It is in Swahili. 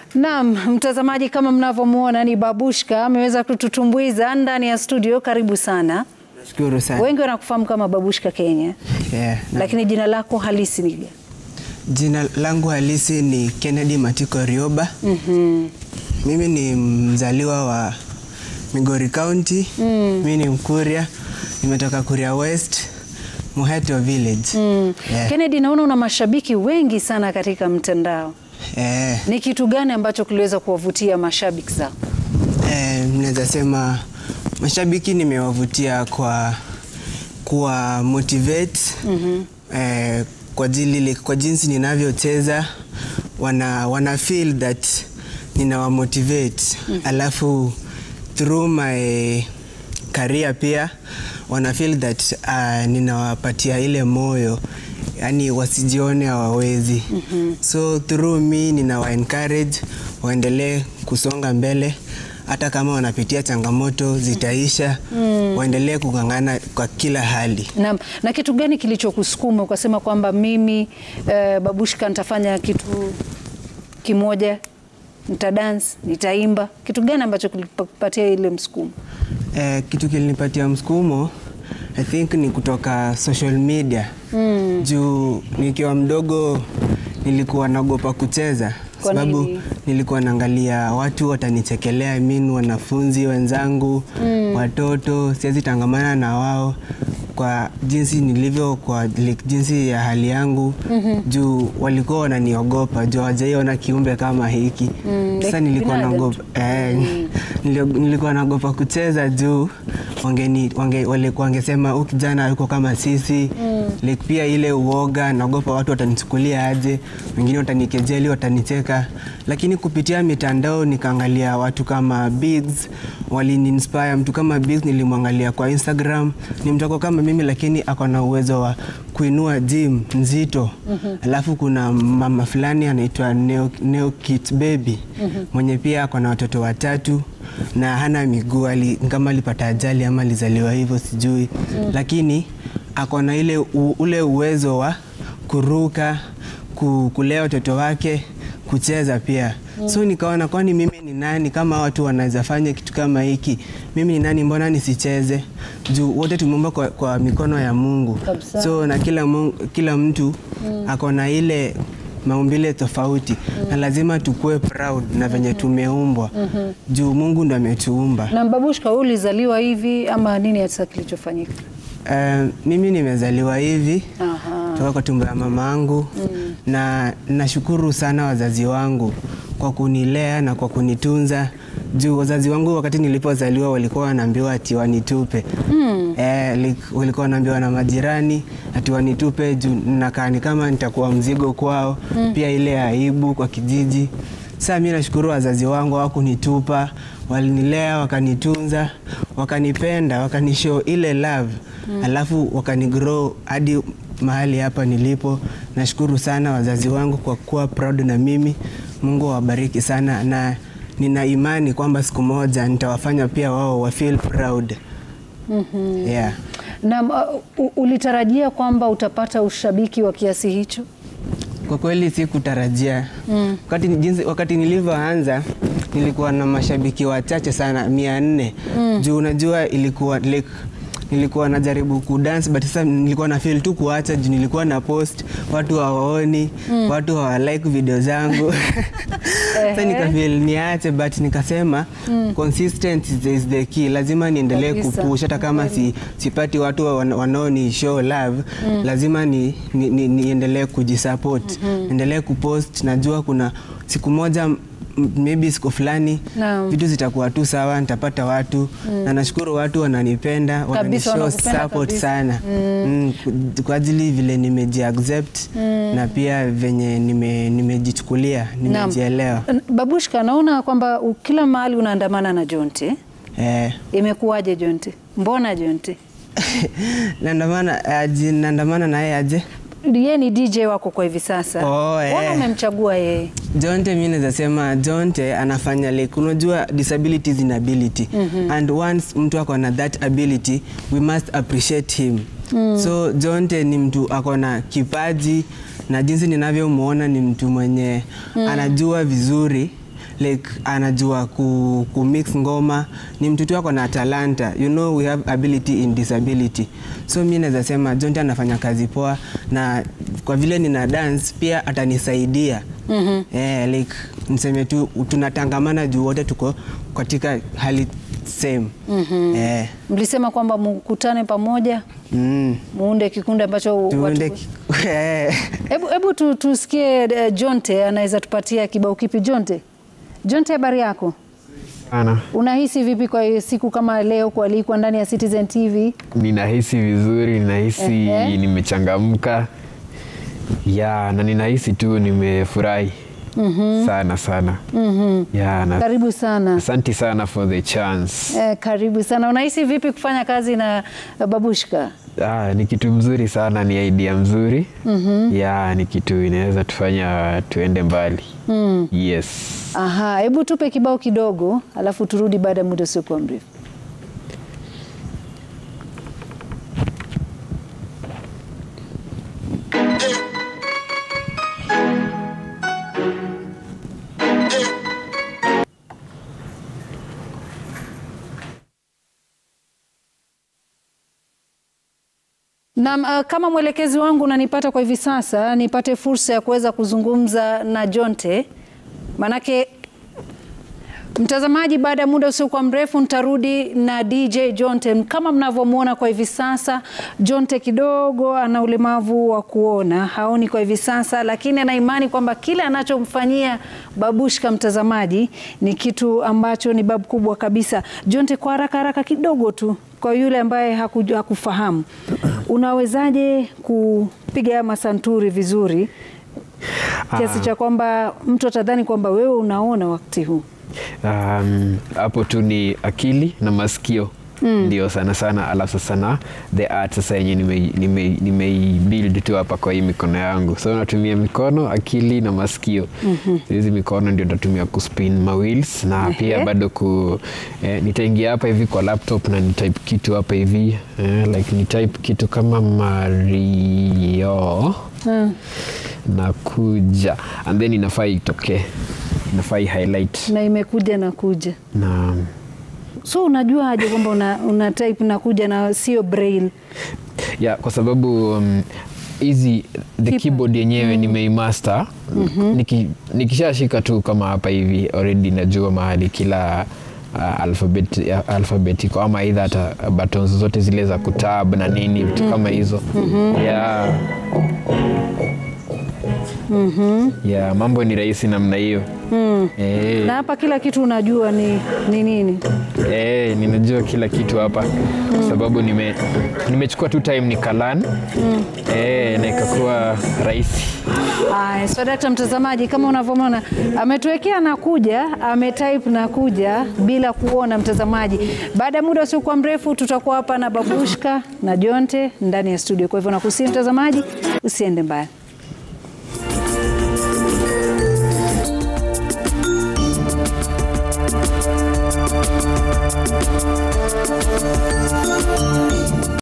Naam, mtazamaji, kama mnavyomwona ni Babushka ameweza kututumbuiza ndani ya studio. Karibu sana. Nashukuru sana. Wengi wanakufahamu kama Babushka Kenya, Yeah, na- lakini jina lako halisi ni gani? Jina langu halisi ni Kennedy Matiko Rioba. Mimi ni mzaliwa wa Migori County. Mimi ni Mkuria. Nimetoka Kuria West, Muheto Village. Yeah. Kennedy, naona una mashabiki wengi sana katika mtandao. Eh, Ni kitu gani ambacho kiliweza kuwavutia mashabiki zako? eh, naweza sema mashabiki nimewavutia kwa kuwa motivate eh, kwa, ajili, kwa jinsi ninavyocheza wana, wana feel that ninawa motivate alafu through my career pia wana feel that uh, ninawapatia ile moyo yani wasijione hawawezi so through me ninawa encourage waendelee kusonga mbele hata kama wanapitia changamoto zitaisha waendelee kung'ang'ana kwa kila hali Na, na kitu gani kilichokusukuma ukasema kwamba mimi eh, Babushka nitafanya kitu kimoja, nitadance, nitaimba? Kitu gani ambacho kilipatia ile msukumo? Eh, kitu kilinipatia msukumo I think ni kutoka social media juu nikiwa mdogo nilikuwa naogopa kucheza Kwa sababu nini? nilikuwa naangalia watu watanichekelea I mean, wanafunzi wenzangu watoto siwezi tangamana na wao kwa jinsi nilivyo kwa like, jinsi ya hali yangu juu walikuwa wananiogopa juu hawajaiona kiumbe kama hiki sasa like nilikuwa binadamu naogopa eh, nilio- nilikuwa naogopa kucheza juu wangeni, wange, walikuwa wangesema huyu kijana yuko kama sisi like pia ile uoga naogopa watu watanichukulia aje wengine watanikejeli watanicheka lakini kupitia mitandao nikaangalia watu kama Biggs waliniinspire mtu kama Biggs nilimwangalia kwa Instagram ni mtoko kama mimi lakini ako na uwezo wa kuinua gym nzito alafu kuna mama fulani anaitwa Neo, Neo Kit Baby mwenye pia ako na watoto watatu na hana miguu ali, kama alipata ajali ama alizaliwa hivyo sijui lakini ako na ile u, ule uwezo wa kuruka ku, kulea watoto wake kucheza pia so nikaona kwani mimi ni nani kama watu wanaweza fanya kitu kama hiki mimi ni nani mbona nisicheze juu wote tumeumbwa kwa, kwa mikono ya mungu Kabisa. so na kila, mungu, kila mtu ako na ile maumbile tofauti na lazima tukue proud na venye tumeumbwa juu mungu ndo ametuumba Na Babushka, wewe ulizaliwa hivi ama nini hasa kilichofanyika? Eh, mimi nimezaliwa hivi Aha. toka kwa tumbo ya mama yangu na nashukuru sana wazazi wangu kwa kunilea na kwa kunitunza juu wazazi wangu wakati nilipozaliwa walikuwa wanaambiwa ati wanitupe eh, like, walikuwa wanaambiwa na majirani ati wanitupe juu nakaa ni kama nitakuwa mzigo kwao pia ile aibu kwa kijiji Sasa mi nashukuru wazazi wangu hawakunitupa, walinilea, wakanitunza, wakanipenda, wakanishow ile love alafu wakanigrow hadi mahali hapa nilipo. Nashukuru sana wazazi wangu kwa kuwa proud na mimi. Mungu awabariki sana, na nina imani kwamba siku moja nitawafanya pia wao wa feel proud. Yeah. Na uh, u- ulitarajia kwamba utapata ushabiki wa kiasi hicho? Kwa kweli sikutarajia wakati, jinsi, wakati nilivyoanza nilikuwa na mashabiki wachache sana mia nne juu unajua ilikuwa like, nilikuwa najaribu kudance but sasa nilikuwa na feel tu kuacha juu nilikuwa na post watu hawaoni watu hawalike video zangu sasa nikafeel niache but nikasema consistent is the, is the key lazima niendelee Kabisa. kupush hata kama si, sipati watu wan- wanaoni show love lazima ni, ni, ni, niendelee kujisupport endelee kupost najua kuna siku moja m- maybe siku fulani Naam. vitu zitakuwa tu sawa nitapata watu na nashukuru watu wananipenda wananishow wanakupenda support kabisa. sana mm. ku- kwa ajili vile nimejiaccept na pia venye nime- nimejichukulia nimejielewa N- Babushka, naona kwamba u- kila mahali unaandamana na Jonte. eh. Imekuwaje Jonte? Mbona Jonte? naandamana aje naandamana naye aje Yeye ni DJ wako kwa hivi sasa. Oh, eh. Mbona umemchagua yeye? Jonte mi naweza sema Jonte anafanya like unajua disability is inability and once mtu ako na that ability we must appreciate him so Jonte ni mtu ako na kipaji na jinsi ninavyomwona ni mtu mwenye anajua vizuri like anajua ku, ku mix ngoma ni mtu tu ako na talanta you know we have ability in disability so mi naweza sema jonte anafanya kazi poa na kwa vile nina dance pia atanisaidia mm-hmm. eh, like niseme tu tunatangamana juu wote tuko katika hali same mm-hmm. eh, Mlisema kwamba mkutane pamoja mm, muunde kikundi ambacho tuende watu... ki- eh. Hebu hebu tu, tusikie uh, Jonte anaweza tupatia kibao kipi? Jonte, Jonte, habari yako? Ana, Unahisi vipi kwa siku kama leo kualikwa ndani ya Citizen TV? ninahisi vizuri, ninahisi Ehe. nimechangamka ya na ninahisi tu nimefurahi sana sana ya na Karibu sana. asanti sana for the chance. Eh, karibu sana. Unahisi vipi kufanya kazi na uh, Babushka? Ah, ni kitu mzuri sana, ni idea mzuri ya ni kitu inaweza tufanya tuende mbali yes. Aha, hebu tupe kibao kidogo, alafu turudi baada ya muda usiokuwa mrefu. Na uh, kama mwelekezi wangu unanipata kwa hivi sasa, nipate fursa ya kuweza kuzungumza na Jonte, manake Mtazamaji, baada ya muda usiokuwa mrefu nitarudi na DJ Jonte. Kama mnavyomwona kwa hivi sasa, Jonte kidogo ana ulemavu wa kuona, haoni kwa hivi sasa, lakini ana imani kwamba kile anachomfanyia Babushka mtazamaji ni kitu ambacho ni babu kubwa kabisa. Jonte, kwa haraka haraka kidogo tu, kwa yule ambaye hakuju- hakufahamu, unawezaje kupiga masanturi vizuri kiasi cha kwamba mtu atadhani kwamba wewe unaona wakati huu? Um, hapo tu ni akili na masikio ndio sana sana, alafu sasa na the art sasa yenye nimeibuild nime, nime build tu hapa kwa hii mikono yangu, so natumia mikono, akili na masikio. Hizi mikono ndio natumia kuspin ma wheels na pia Ehe. bado ku eh, nitaingia hapa hivi kwa laptop na nitype kitu hapa hivi eh, like nitype kitu kama Mario na kuja and then inafaa itokee, inafaa i highlight na imekuja na kuja na so unajua aje kwamba una, una type na kuja na sio braille ya kwa sababu um, hizi the Kipa. keyboard yenyewe nimeimaster Niki, nikishashika tu kama hapa hivi already najua mahali kila uh, alphabet, ya- alphabet iko ama aidha hata buttons zote zile za kutab na nini vitu kama hizo ya ya mambo ni rahisi namna hiyo Eh, na hapa kila kitu unajua ni ni nini Eh, ninajua kila kitu hapa kwa sababu nime nimechukua tu time nikalan eh, na ikakuwa rahisi. Aya, so dakta mtazamaji, kama unavyomwona ametuwekea na kuja, ametype na kuja bila kuona mtazamaji. Baada ya muda usiokuwa mrefu, tutakuwa hapa na Babushka na Jonte ndani ya studio. Kwa hivyo nakusihi mtazamaji, usiende mbali.